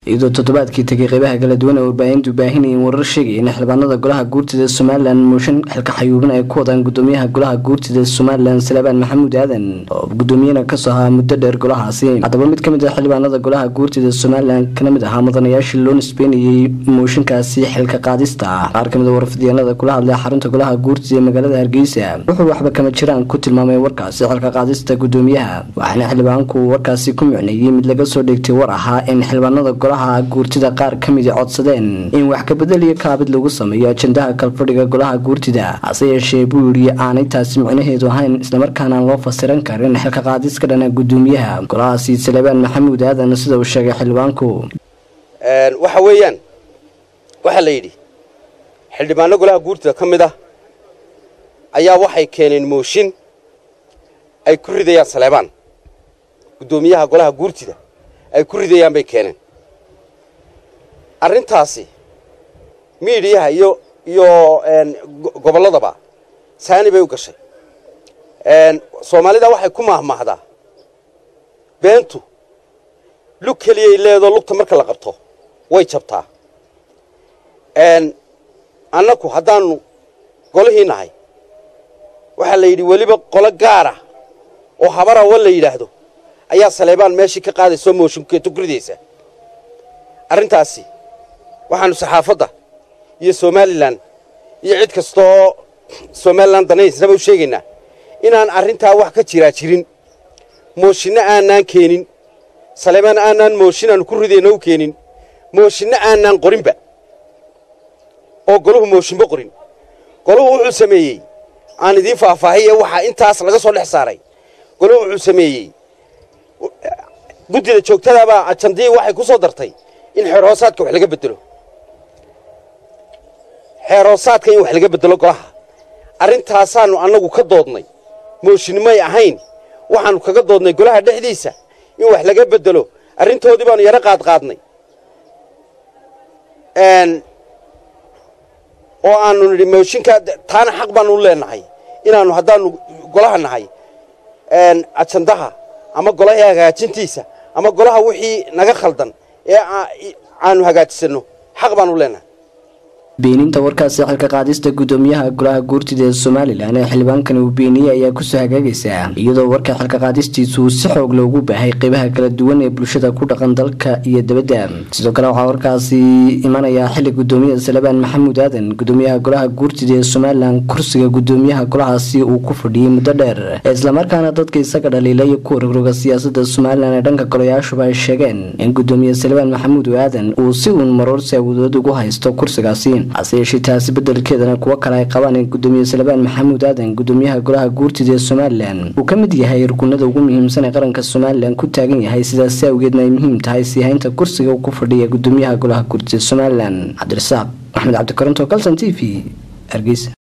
iyadoo toddobaadkii tegay qeybaha kala duwan ee warbaahintu baahinayeen warar sheegaya in xildhibaanada golaha guurtida somalilan mooshin xilka xayuubin ay ku wadaan gudoomiyaha golaha guurtida somalilan salebaan maxamuud aadan oo gudoomiyana kasoo ahaa muddo dheer golahaasi haddaba mid kamid ah xildhibaanada golaha guurtida somalilan kana mid ahaa mudanayaashii loo nisbeynayey mooshinkaasi xilka qaadista ah qaar kamid a warfidyaenada kula hadlay xarunta golaha guurtida ee magaalada hargeysa wuxuu waxba kama jiraan ku tilmaamay warkaasi xilka qaadista gudoomiyaha waxaana xildhibaanku warkaasi ku micneeyey mid laga soo dheegtay war ahaa in xildhibaanada golaha guurtida qaar ka midi codsadeen in wax kabedel iyo kaabid lagu sameeyo ajendaha kalfadhiga golaha guurtida hase yeeshee buu yidhi aanay taasi micnaheedu ahayn islamarkaana aan loo fasiran karin xilka qaadis ka dhana gudoomiyaha golahaasi salebaan maxamuud aadan sida uu sheegay xildhibaanku waxa weeyaan waxaa la yidhi xildhibaano golaha guurtida ka mid ah ayaa waxay keeneen mooshin ay ku ridayaan saleebaan guddoomiyaha golaha guurtida ay ku ridayaan bay keeneen arrintaasi miidiyaha iyo iyo gobolladaba saani bay u gashay soomaalida waxay ku mahmahdaa beentu lug keliyay leedoo lugta marka la qabto way jabtaa annaku haddaannu golihii nahay waxaa la yidhi weliba qolo gaara oo habarawa la yidhaahdo ayaa saleebaan meeshii ka qaadaysoo mooshinkeeto ku ridaysa arrintaasi waxaannu saxaafadda iyo somalilan iyo cid kasta oo somalilan danaysnaba u sheegaynaa inaan arrintaa wax ka jiraa jirin mooshinno aanaan keenin saleebaan aanaan mooshin aanu ku ridayno u keenin mooshinno aanaan qorinba oo goluhu mooshinba qorin goluhu wuxuu sameeyey aan idiin faahfaahiye waxaa intaas laga soo dhex saaray goluhu wuxuu sameeyey guddida joogtadaabaa ajandii waxay ku soo dartay in xeerhoosaadka wax laga bedelo xeerhoosaadka in wax laga bedelo golaha arrintaasaannu annagu ka doodnay mooshinimay ahayn waxaannu kaga doodnay golaha dhexdiisa in wax laga bedelo arrintoodii baannu yaro qaadqaadnay oo aannu nidhi mooshinkaa taana xaq baannu leenahay inaannu haddaannu golaha nahay ajandaha ama golaha hagaajintiisa ama golaha wixii naga khaldan ee aanu hagaajisanno xaq baannu leenahay beeninta warkaasi xilka qaadista gudoomiyaha golaha guurtida ee somalilan ee xildhibaankani uu beeniyey ayaa kusoo hagaagaysa iyadoo warka xilka qaadistiisu si xoog loogu baahay qeybaha kala duwan ee bulshada ku dhaqan dalka iyo dabadda sidoo kale waxaa warkaasi imanayaa xili gudoomiyaha salebaan maxamuud aadan gudoomiyaha golaha guurtida ee somalilan kursiga gudoomiyaha golahaasi uu ku fadhiyey muddo dheer islamarkaana dadka isaga dhaliila iyo kuwa rogroga siyaasada somalilan ee dhanka golayaashuba ay sheegeen in gudoomiye salebaan maxamuud aadan uu si uun maroorsi awoodood ugu haysto kursigaasi hase yeeshee taasi bedelkeedana kuwo kale ay qabaan in gudoomiye salebaan maxamuud aadan gudoomiyaha golaha guurtida ee somalilan uu ka mid yahay rukunada ugu muhiimsan ee qaranka somalilan ku taagan yahay sidaasi awgeedna ay muhiim tahay sii haynta kursiga uu ku fadhiya gudoomiyaha golaha guurtida somalilan cabdirasaaq maxmed cabdikaranto calson t v hargeysa